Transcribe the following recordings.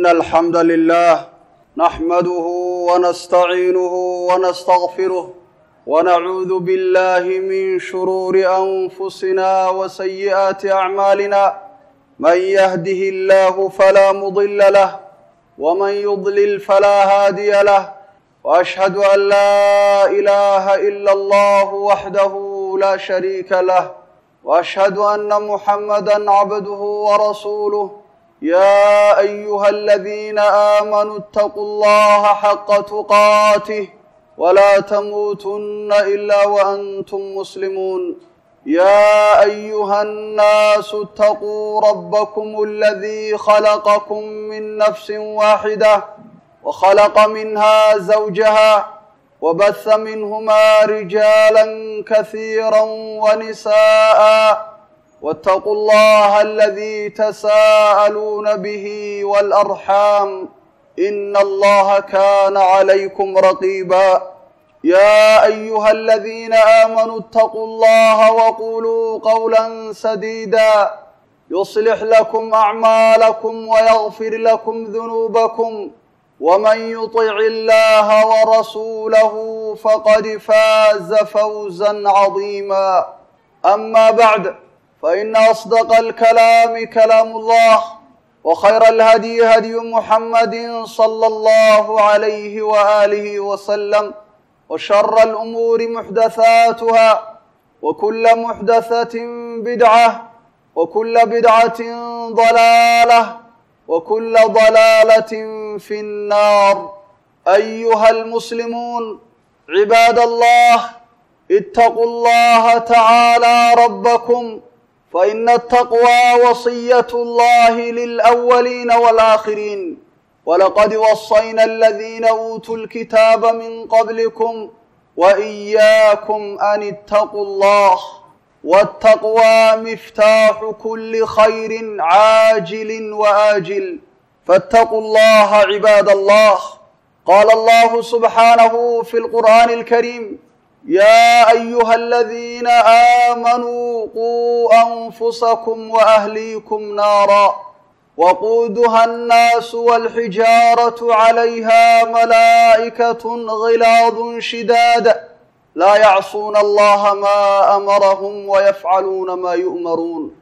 إن الحمد لله نحمده ونستعينه ونستغفره ونعوذ بالله من شرور أنفسنا وسيئات أعمالنا من يهده الله فلا مضل له ومن يضلل فلا هادي له وأشهد أن لا إله إلا الله وحده لا شريك له وأشهد أن محمدا عبده ورسوله يا أيها الذين آمنوا اتقوا الله حق تقاته ولا تموتن إلا وأنتم مسلمون يا أيها الناس اتقوا ربكم الذي خلقكم من نفس واحدة وخلق منها زوجها وبث منهما رجالا كثيرا ونساء واتقوا الله الذي تساءلون به والأرحام إن الله كان عليكم رقيبا يا أيها الذين آمنوا اتقوا الله وقولوا قولا سديدا يصلح لكم أعمالكم ويغفر لكم ذنوبكم ومن يطع الله ورسوله فقد فاز فوزا عظيما أما بعد فإن أصدق الكلام كلام الله وخير الهدي هدي محمد صلى الله عليه وآله وسلم وشر الأمور محدثاتها وكل محدثة بدعة وكل بدعة ضلالة وكل ضلالة في النار أيها المسلمون عباد الله اتقوا الله تعالى ربكم فإن التقوى وصية الله للأولين والآخرين ولقد وصينا الذين أوتوا الكتاب من قبلكم وإياكم أن اتقوا الله والتقوى مفتاح كل خير عاجل وآجل فاتقوا الله عباد الله قال الله سبحانه في القرآن الكريم يا أيها الذين آمنوا قوا أنفسكم وأهليكم نارا وقودها الناس والحجارة عليها ملائكة غلاظ شداد لا يعصون الله ما أمرهم ويفعلون ما يؤمرون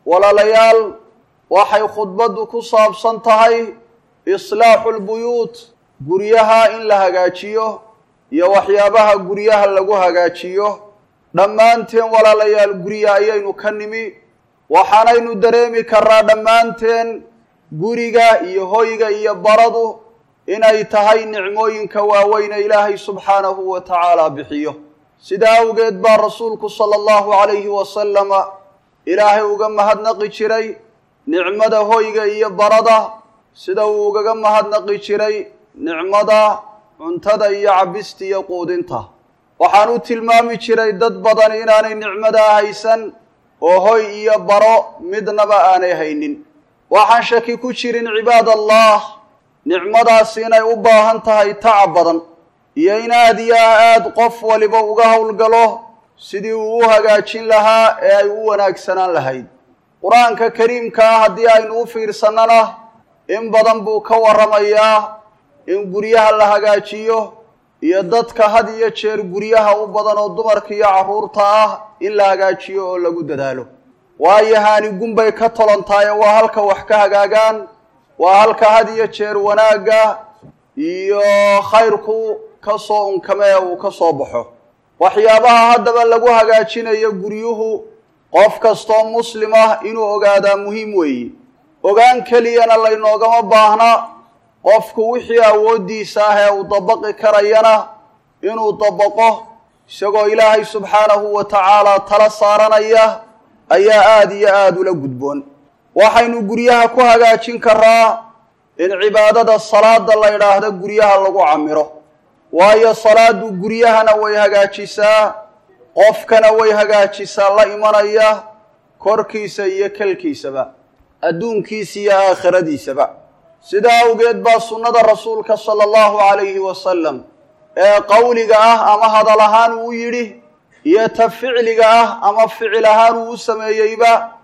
ولليال waxay khudbaddu ku saabsan tahay islaaxu lbuyuut guryaha in la hagaajiyo iyo waxyaabaha guryaha lagu hagaajiyo dhammaanteen walaalayaal gurya ayaynu ka nimi waxaanaynu dareemi karnaa dhammaanteen guriga iyo hoyga iyo baradu inay tahay nicmooyinka waaweyne ilaahay subxaanahu wa tacaala bixiyo sidaa awgeed baa rasuulku sala allahu calayhi wasalama ilaahay uga mahadnaqi jiray nicmada hoyga iyo barada sida uu ugaga mahadnaqi jiray nicmada cuntada iyo cabista iyo quudinta waxaan u tilmaami jiray dad badan inaanay nicmadaa haysan oo hoy iyo baro midnaba aanay haynin waxaan shaki ku jirin cibaad allah nicmadaasi inay u baahan tahay tacab badan iyo in aad iyo aad qof waliba uga howlgalo sidii uu u hagaajin lahaa ee ay u wanaagsanaan lahayd qur-aanka kariimka ah haddii aynu u fiirsannana in badan buu ka warramayaa in guryaha la hagaajiyo iyo dadka had iyo jeer guryaha u badan oo dumarka iyo carruurta ah in la hagaajiyo oo lagu dadaalo waayo haanigun bay ka tolantaaye waa halka wax ka hagaagaan waa halka had iyo jeer wanaagga iyo khayrku ka soo unkame ee uu ka soo baxo waxyaabaha haddaba lagu hagaajinayo guryuhu qof kastoo muslim ah inuu ogaadaa muhiim weeye ogaan keliyana laynoogama baahna qofku wixii awooddiisa ah ee uu dabaqi karayana inuu dabaqo isagoo ilaahay subxaanahu wa tacaalaa tala saaranaya ayaa aada iyo aada ula gudboon waxaynu guryaha ku hagaajin karaa in cibaadada salaada la yidhaahdo guryaha lagu camiro waayo salaadu guryahana way hagaajisaa qofkana way hagaajisaa la imanaya korkiisa iyo kelkiisaba adduunkiisa iyo aakhiradiisaba sidaa awgeed baa sunnada rasuulka sala allahu calayhi wasalam ee qowliga ah ama hadal ahaan uu yidhi iyo ta ficliga ah ama ficil ahaan uu u sameeyeyba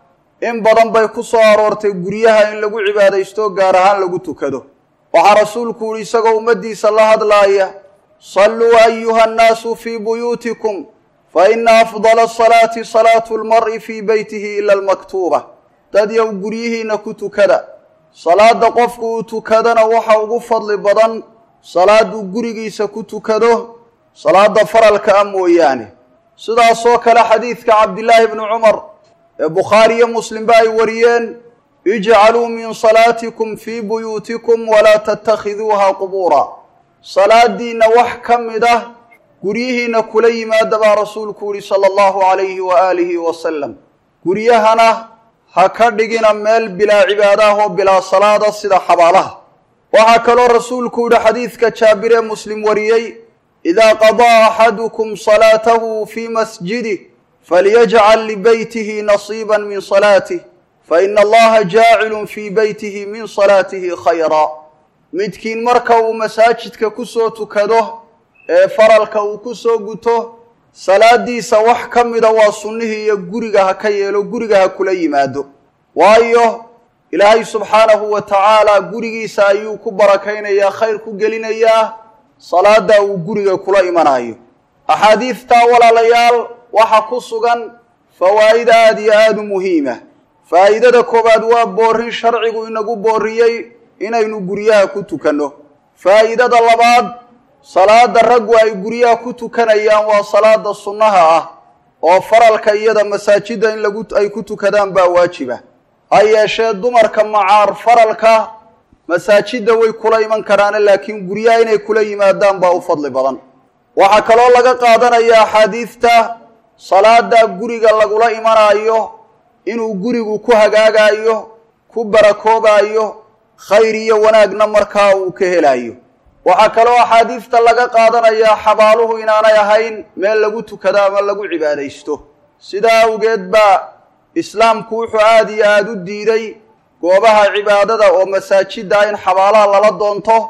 in badan bay ku soo aroortay guryaha in lagu cibaadaysto gaar ahaan lagu tukado waxaa rasuulku yihi isagoo ummaddiisa la hadlaaya salluu ayuha annaasu fii buyuutikum fa ina afdala asalaati salaatu lmar'i fii beytihi ila almaktuuba dad yow guryihiinna ku tukada salaadda qofku uu tukadana waxa ugu fadli badan salaaduu gurigiisa ku tukado salaada faralka ah mooyaane sidaasoo kale xadiidka cabdillaahi bni cumar ee bukhaari iyo muslimba ay wariyeen ijcaluu min salaatikum fii buyuutikum walaa tattakhiduuha qubuura salaadiinna wax ka mid ah guryihiinna kula yimaada baa rasuulku yihi sala allahu calayhi wa aalihi wasalam guryahana ha ka dhigina meel bilaa cibaadaah oo bilaa salaada sida xabaalaha waxaa kaloo rasuulku yihi xadiidka jaabir ee muslim wariyey idaa qadaa axadukum salaatahu fii masjidih falyajcal libeytihi nasiiba min salaatih faina allaha jaacilun fii beytihi min salaatihi khayra midkiin marka uu masaajidka ku soo tukado ee faralka uu ku soo guto salaadiisa wax ka mida waa sunnihii iyo guriga ha ka yeelo guriga ha kula yimaado waayo ilaahay subxaanahu wa tacaala gurigiisa ayuu ku barakaynayaa khayr ku gelinayaa salaada uu guriga kula imanayo axaadiidtaa walaalayaal waxa ku sugan fawaa'id aada iyo aada u muhiima faa'idada koowaad waa boorin sharcigu inagu booriyey inaynu guryaha ku tukanno faa'idada labaad salaada raggu ay guryaha ku tukanayaan waa salaada sunnaha ah oo faralka iyada masaajidda in lagu ay ku tukadaan baa waajiba ha yeeshee dumarka macaar faralka masaajidda way kula iman karaane laakiin guryaha inay kula yimaadaan baa u fadli badan waxaa kaloo laga qaadanaya axaadiidta salaada guriga lagula imanaayo inuu gurigu ku hagaagayo ku barakoobayo khayr iyo wanaagna markaa uu ka helayo waxaa kaloo axaadiidta laga qaadanayaa xabaaluhu inaanay ahayn meel lagu tukado ama lagu cibaadaysto sidaa awgeed baa islaamku wuxuu aada iyo aada u diiday goobaha cibaadada oo masaajidda in xabaalaha lala doonto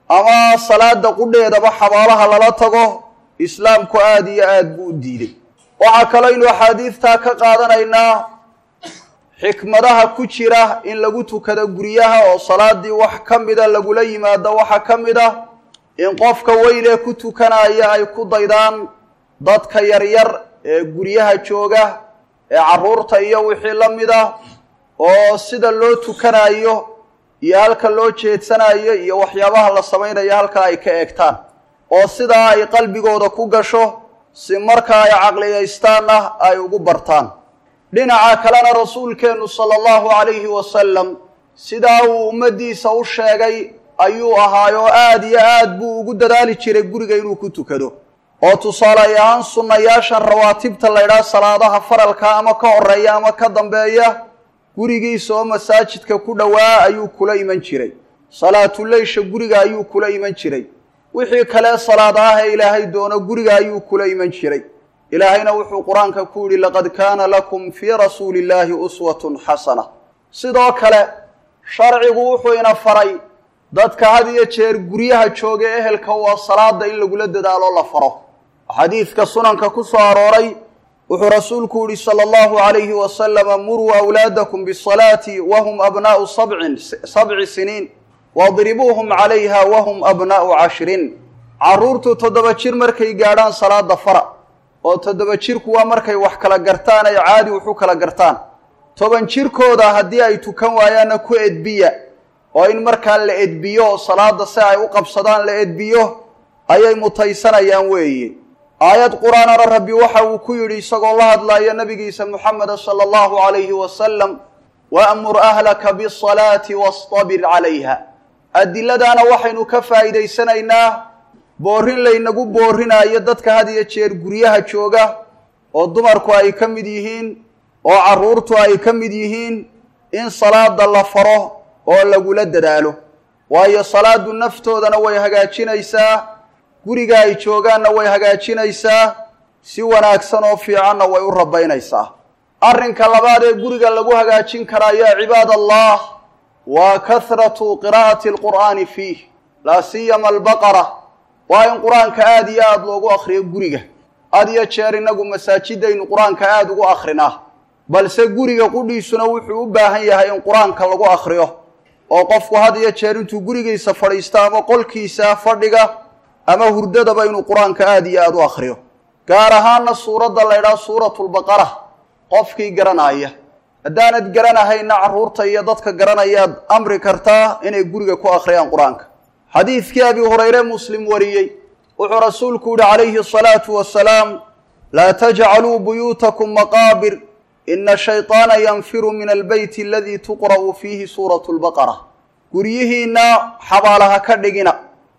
ama salaada qudheedaba xabaalaha lala tago islaamku aada iyo aada buu u diiday waxaa kaloo axaadiidtaa ka qaadanaynaa xikmadaha ku jira in lagu tukado guryaha oo salaadii wax ka mida lagula yimaado waxaa ka mid ah in qofka weynee ku tukanaya ay ku daydaan dadka yaryar ee guryaha jooga ee carruurta iyo wixii la mid ah oo sida loo tukanayo iyo halka loo jeedsanayo iyo waxyaabaha la samaynayo halkaa ay ka eegtaan oo sidaa ay qalbigooda ku gasho si markaa ay caqliyaystaanna ay ugu bartaan dhinaca kalena rasuulkeennu sala allahu calayhi wasalam sidaa uu ummaddiisa u sheegay ayuu ahaayoo aada iyo aad buu ugu dadaali jiray guriga inuu ku tukado oo tusaale ahaan sunnayaashan rawaatibta la ydhaha salaadaha faralka ama ka horeeya ama ka dambeeya gurigiisa oo masaajidka ku dhowaa ayuu kula iman jiray salaatuleysha guriga ayuu kula iman jiray wixii kale salaadaah ee ilaahay doono guriga ayuu kula iman jiray ilaahayna wuxuu qur-aanka ku yidhi laqad kaana lakum fii rasuuli illaahi uswatun xasana sidoo kale sharcigu wuxuu ina faray dadka had iyo jeer guryaha jooga ehelka waa salaada in lagula dadaalo la faro xadiidka sunanka ku soo arooray wuxuu rasuulku yihi sala allahu calayhi wasalama muruu awlaadakum bisalaati wahum abnaa'u sabcin sabci siniin wadribuuhum calayha wahum abnaa'u cashrin carruurtu toddoba jir markay gaadhaan salaada fara oo toddoba jirku waa markay wax kala gartaan ay caadi waxu kala gartaan toban jirkooda haddii ay tukan waayaanna ku edbiya oo in markaa la edbiyo oo salaada si ay u qabsadaan la edbiyo ayay mutaysanayaan weeye aayad qur-aanana rabbi waxa uu ku yidhi isagoo la hadlaaya nabigiisa moxameda sala allahu calayhi wasalam waamur ahlaka bisalaati wastabir calayha adiladaana waxaynu ka faa'iidaysanaynaa boorin laynagu boorinaayo dadka had iyo jeer guryaha jooga oo dumarku ay ka mid yihiin oo carruurtu ay ka mid yihiin in salaada la faro oo lagula dadaalo waayo salaadu naftoodana way hagaajinaysaa guriga ay joogaanna way hagaajinaysaa si wanaagsan oo fiicanna way u rabaynaysaa arrinka labaad ee guriga lagu hagaajin karaa yaa cibaad allah waa kahratu qiraa'ati alqur'aani fiih laa siyama albaqara waa in qur-aanka aada iyo aada loogu akhriyo guriga had iyo jeer innagu masaajidaynu qur-aanka aada ugu akhrinaa balse guriga qudhiisuna wuxuu u baahan yahay in qur-aanka lagu akhriyo oo qofku had iyo jeer intuu gurigiisa fadhiisto ama qolkiisa fadhiga ama hurdadaba inuu qur-aanka aada iyo aada u akhriyo gaar ahaana suuradda la ydhaha suuratulbaqara qofkii garanaya haddaanad garanahayna carruurta iyo dadka garanayaad amri kartaa inay guriga ku akhriyaan qur-aanka xadiidkii abi hurayre muslim wariyey wuxuu rasuulku yihi calayhi asalaatu wasalaam laa tajcaluu buyuutakum maqaabir ina shayطaana yanfiru min albeyti aladii tuqra'u fiihi suuratu lbaqara guryihiinna xabaalaha ka dhigina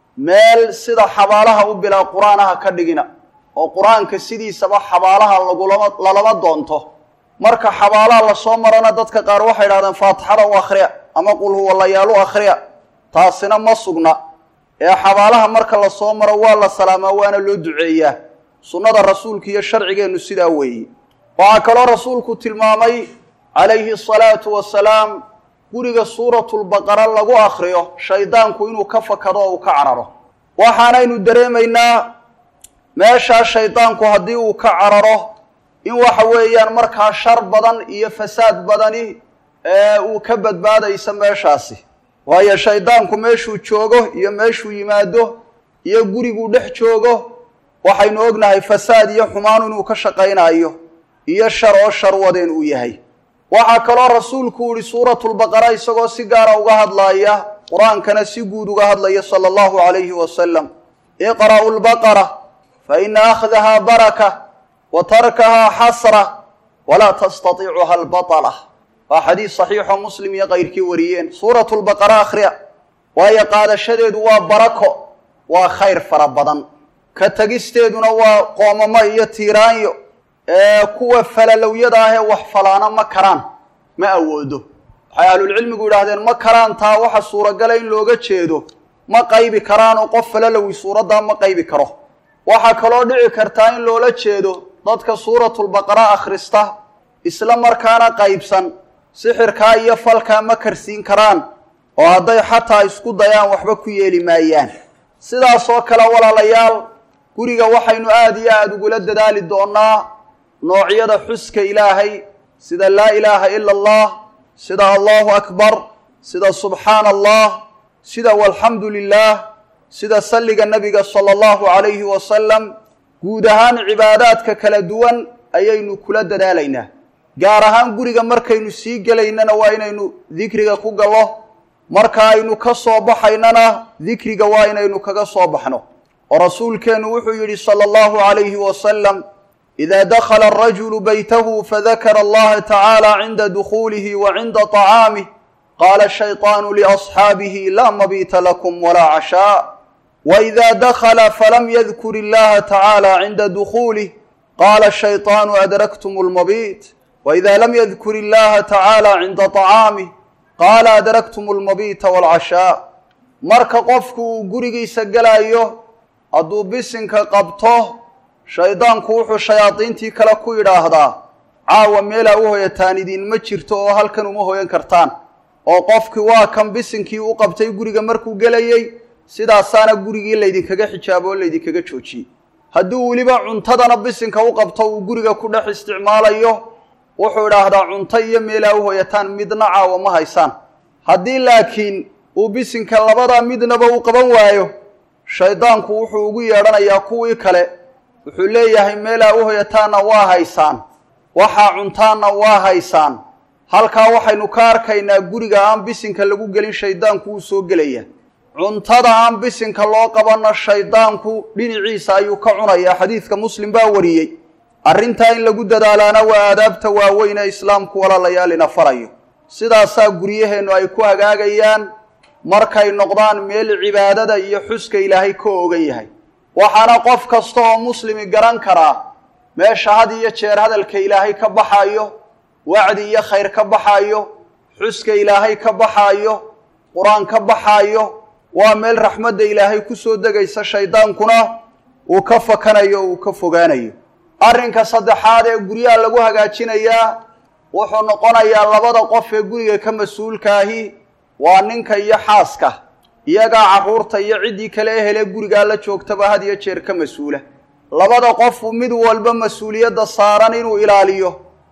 meel sida xabaalaha u bilaa qur-aanaha ka dhigina oo qur-aanka sidiisaba xabaalaha lagulama lalama doonto marka xabaalaha lasoo marana dadka qaar waxay idhahdeen faatixada u akhriya ama qul huwallayaal u akhriya taasina ma sugna ee xabaalaha marka lasoo maro waa la salaamaa waana loo duceeyaa sunnada rasuulka iyo sharcigeennu sidaa weeye waxaa kaloo rasuulku tilmaamay calayhi asalaatu wasalaam guriga suuratulbaqara lagu akhriyo shaydaanku inuu ka fakado oo uu ka cararo waxaanaynu dareemaynaa meeshaa shaydaanku haddii uu ka cararo in waxa weeyaan markaa shar badan iyo fasaad badani ee uu ka badbaadaysa meeshaasi waayo shaydaanku meeshuu joogo iyo meeshuu yimaado iyo guriguu dhex joogo waxaynu ognahay fasaad iyo xumaan inuu ka shaqaynayo iyo shar oo shar wadeen uu yahay waxaa kaloo rasuulku yihi suuratulbaqara isagoo si gaara uga hadlaaya qur-aankana si guud uga hadlaya sala allahu calayhi wasalam iqra'u lbaqara fa ina akhdahaa baraka wa tarkahaa xasra walaa tastatiicuha albatala waa xadiis saxiixoo muslim iyo kayrkii wariyeen suuratulbaqara akhriya waayo qaadashadeedu waa barako waa khayr fara badan ka tegisteeduna waa qoomamo iyo tiiraanyo ee kuwa falalowyada ah ee wax falaana ma karaan ma awoodo waxay ahlulcilmigu yidhaahdeen ma karaan taa waxa suuragala in looga jeedo ma qaybi karaanoo qof falalowi suuraddaa ma qaybi karo waxaa kaloo dhici kartaa in loola jeedo dadka suuratulbaqara akhrista isla markaana qaybsan sixirkaa iyo falkaa ma karsiin karaan oo hadday xataa isku dayaan waxba ku yeeli maayaan sidaasoo kale walaalayaal guriga waxaynu aada iyo aada ugula dadaali doonnaa noocyada xuska ilaahay sida laa ilaaha ila allah sida allahu akbar sida subxaana allah sida walxamdu lilah sida salliga nebiga sala allahu calayhi wasalam guud ahaan cibaadaadka kala duwan ayaynu kula dadaalaynaa gaar ahaan guriga markaynu sii gelaynana waa inaynu dikriga ku gallo marka aynu ka soo baxaynana dikriga waa inaynu kaga soo baxno oo rasuulkeennu wuxuu yidhi sala allahu calayhi wasalam ida dakhala arajulu baytahu fadakara allaha tacaala cinda dukhuulihi wa cinda طacaamih qaala shayطaanu liasxaabihi laa mabiita lakum walaa cashaa waida dakhala falam yadkur illaha tacaala cinda dukhuulih qaala shayطaanu adraktum lmabiit waida lam yadkur illaha tacaala cinda طacaamih qaala adraktum lmabiita walcashaa marka qofku uu gurigiisa gelayo hadduu bisinka qabto shaydaanku wuxuu shayaadiintii kale ku yidhaahdaa caawa meelaa u hoyataan idinma jirto oo halkan uma hoyan kartaan oo qofkii waa kan bisinkii u qabtay guriga markuu gelayey sidaasaana gurigii laydinkaga xijaabo oo laydinkaga joojiyey hadduu weliba cuntadana bisinka u qabto uu guriga ku dhex isticmaalayo wuxuu idhaahdaa cunto iyo meelaa u hoyataan midna caawa ma haysaan haddii laakiin uu bisinka labada midnaba u qaban waayo shaydaanku wuxuu ugu yeedhanayaa kuwii kale wuxuu leeyahay meelaa u hoyataanna waa haysaan waxaa cuntaanna waa haysaan halkaa waxaynu ka arkaynaa guriga aan bisinka lagu gelin shaydaanku wuu soo gelaya cuntada aan bisinka loo qabanna shaydaanku dhinaciisa ayuu ka cunayaa xadiidka muslim baa wariyey arrintaa in lagu dadaalaana waa aadaabta waaweyn ee islaamku walaalayaalina farayo sidaasaa guryaheennu ay ku hagaagayaan markay noqdaan meel cibaadada iyo xuska ilaahay ka ogan yahay waxaana qof kasta oo muslimi garan karaa meesha had iyo jeer hadalka ilaahay ka baxaayo wacdi iyo khayr ka baxaayo xuska ilaahay ka baxaayo qur-aan ka baxaayo waa meel raxmadda ilaahay ku soo degaysa shaydaankuna uu ka fakanayo uu ka fogaanayo arrinka saddexaad ee guryaha lagu hagaajinayaa wuxuu noqonayaa labada qof ee guriga ka mas-uulkaahi waa ninka iyo xaaska iyagaa carruurta iyo ciddii kale ehele gurigaa la joogtaba had iyo jeer ka mas-uula labada qofu mid walba mas-uuliyadda saaran inuu ilaaliyo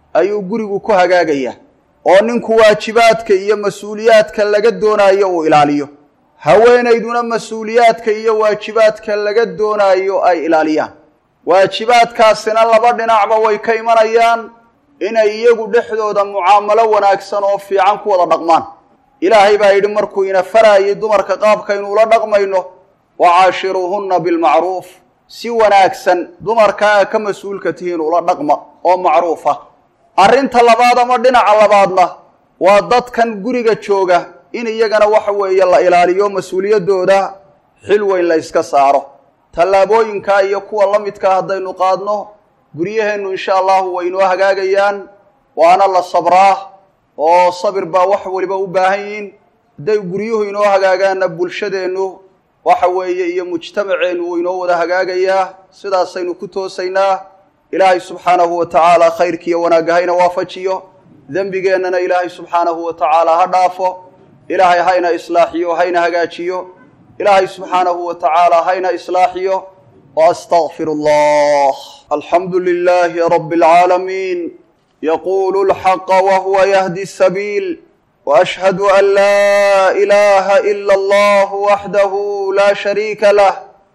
ayuu gurigu ku hagaagayaa oo ninku waajibaadka iyo mas-uuliyaadka laga doonaayo uu ilaaliyo haweenayduna mas-uuliyaadka iyo waajibaadka laga doonaayo ay ilaaliyaan waajibaadkaasina laba dhinacba way ka imanayaan inay iyagu dhexdooda mucaamalo wanaagsan oo fiican ku wada dhaqmaan ilaahay baa yidhi markuu ina faraayay dumarka qaabkaynuula dhaqmayno wacaashiruuhunna bilmacruuf si wanaagsan dumarkaa ka mas-uulka tihiin ula dhaqma oo macruuf ah arrinta labaad ama dhinaca labaadna waa dadkan guriga jooga in iyagana waxa weeye la ilaaliyo mas-uuliyaddooda xil weyn la yska saaro tallaabooyinkaa iyo kuwa la midkaa haddaynu qaadno guryaheennu insha allahu way inoo hagaagayaan waana la sabraa oo sabir baa wax weliba u baahan yihiin hadday guryuhu inoo hagaagaanna bulshadeennu waxa weeye iyo mujtamaceennu wuu inoo wada hagaagayaa sidaasaynu ku toosaynaa ilaahay subxaanahu wa tacaala khayrkiiyo wanaagga hayna waafajiyo dembigeennana ilaahay subxaanahu wa tacaala ha dhaafo ilaahay hayna islaaxiyo hayna hagaajiyo ilaahay subxaanahu wa tacaala hayna islaaxiyo واستغفر الله الحمد لله رب العالمين يقول الحق وهو يهدي السبيل واشهد ان لا اله الا الله وحده لا شريك له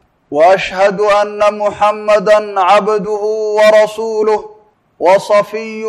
واشهد ان محمدا عبده ورسوله وصفيه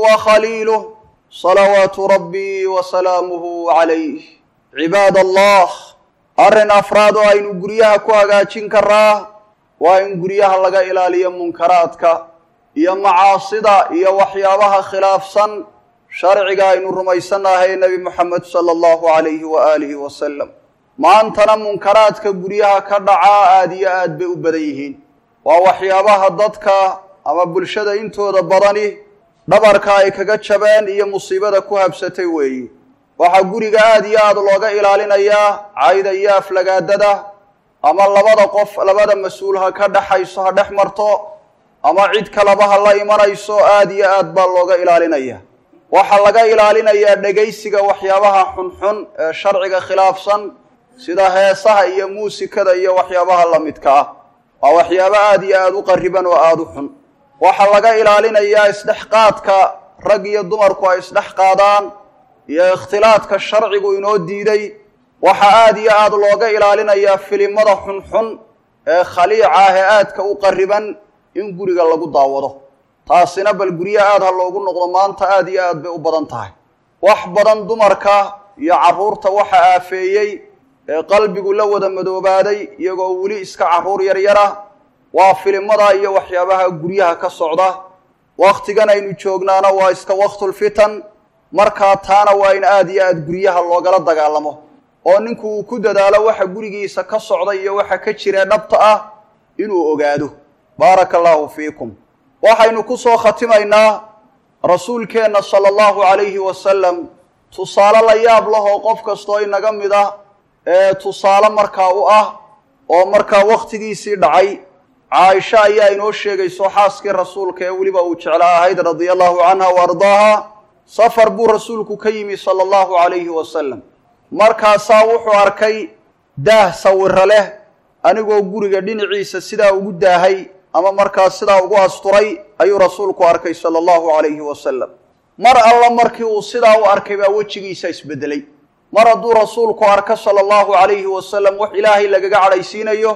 وخليله صلوات ربي وسلامه عليه عباد الله arrin afraad oo aynu guryaha ku hagaajin karaa waa in guryaha laga ilaaliyo munkaraadka iyo macaasida iyo waxyaabaha khilaafsan sharciga aynu rumaysannahay nebi moxamed sala allahu calayhi wa aalihi wasalam maantana munkaraadka guryaha ka dhacaa aada iyo aad bay u badan yihiin waa waxyaabaha dadka ama bulshada intooda badani dhabarka ay kaga jabeen iyo musiibada ku habsatay weeyi waxaa guriga aada iyo aada looga ilaalinayaa cayda iyo aflagaadada ama labada qof labada mas-uul ha ka dhexayso ha dhex marto ama cid kaleba ha la imanayso aada iyo aad baa looga ilaalinaya waxaa laga ilaalinayaa dhegaysiga waxyaabaha xunxun ee sharciga khilaafsan sida heesaha iyo muusikada iyo waxyaabaha la midka ah waa waxyaabo aada iyo aada u qariban oo aada u xun waxaa laga ilaalinayaa isdhexqaadka rag iyo dumarku ay isdhex qaadaan iyo ikhtilaadka sharcigu inoo diiday waxaa aada iyo aada looga ilaalinayaa filimada xunxun ee khaliica ah ee aadka u qariban in guriga lagu daawado taasina bal guryo aada ha loogu noqdo maanta aada iyo aad bay u badan tahay wax badan dumarka iyo carruurta waxa aafeeyey ee qalbigu la wada madoobaaday iyagoo weli iska carruur yaryara waa filimada iyo waxyaabaha guryaha ka socda wakhtigan aynu joognaana waa iska waktulfitan markaa taana waa in aada iyo aada guryaha loogala dagaalamo oo ninku uu ku dadaalo waxa gurigiisa ka socda iyo waxa ka jira dhabta ah inuu ogaado baaraka allaahu fiikum waxaynu ku soo khatimaynaa rasuulkeenna sala allahu calayhi wasalam tusaale la yaab lahoo qof kastoo inaga mid ah ee tusaale markaa u ah oo markaa wakhtigiisii dhacay caaisha ayaa inoo sheegayso xaaskii rasuulka ee weliba uu jeclaa ahayd radia allahu canha wa ardaaha safar buu rasuulku ka yimi sala allahu calayhi wasalam markaasaa wuxuu arkay daah sawiro leh anigoo guriga dhinaciisa sidaa ugu daahay ama markaas sidaa ugu asturay ayuu rasuulku arkay sala allahu calayhi wasalam mar alla markii uu sidaa u arkay baa wejigiisa isbedelay mar hadduu rasuulku arko sala allahu calayhi wasalam wax ilaahay lagaga cadhaysiinayo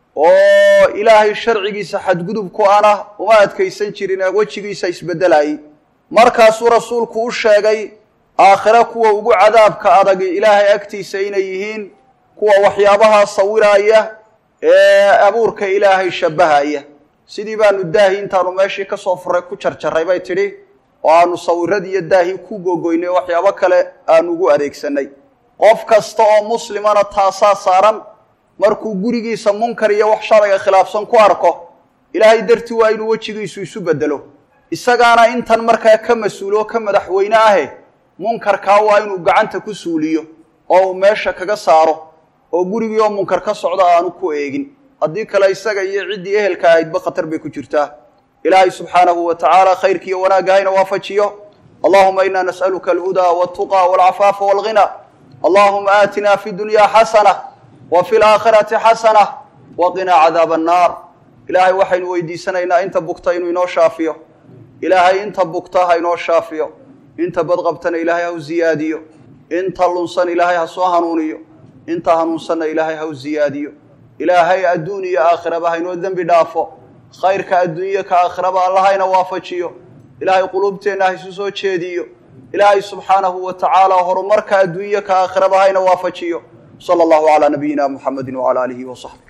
oo ilaahay sharcigiisa xadgudubku ana uma adkaysan jirin ee wejigiisa isbedelayay markaasuu rasuulku u sheegay aakhire kuwa ugu cadaabka adag ilaahay agtiisa inay yihiin kuwa waxyaabahaa sawiraaya ee abuurka ilaahay shabbahaya sidii baanu daahi intaanu meeshii ka soo furay ku jarjarray bay tidhi oo aanu sawiradii iyo daahii ku gogoynay waxyaabo kale aanu ugu adeegsanay qof kasta oo muslimana taasaa saaran markuu gurigiisa munkar iyo wax sharciga khilaafsan ku arko ilaahay dartii waa inuu wejigiisu isu bedelo isagaana intan markaa ka mas-uulo ka madaxweyne ahe munkarkaa waa inuu gacanta ku suuliyo oo uu meesha kaga saaro oo gurigii oo munkar ka socda aanu ku eegin haddii kale isaga iyo ciddii ehelka ahaydba khatar bay ku jirtaa ilaahay subxaanahu wa tacaala khayrkiiyo wanaagga hayna waafajiyo allahuma ina nas'aluka alhudaa waltuqa walcafaafa walghina allahuma aatina fi dunya xasana wa fi laakhirati xasana wa qinaa cadaaba annaar ilaahay waxaynu weydiisanaynaa inta bugta inuu inoo shaafiyo ilaahay inta bugta ha inoo shaafiyo inta badqabtana ilaahay ha u ziyaadiyo inta lunsan ilaahay ha soo hanuuniyo inta hanuunsanna ilaahay ha u ziyaadiyo ilaahay adduun iyo aakhiraba ha inoo dembi dhaafo khayrka adduunye ka aakhiraba allahayna waafajiyo ilaahay quluubteenna ha isu soo jeediyo ilaahay subxaanahu wa tacaala horumarka adduunye ka aakhiraba hayna waafajiyo sala allahu calaa nabiyina muxamedi wacala aalihi wasaxbi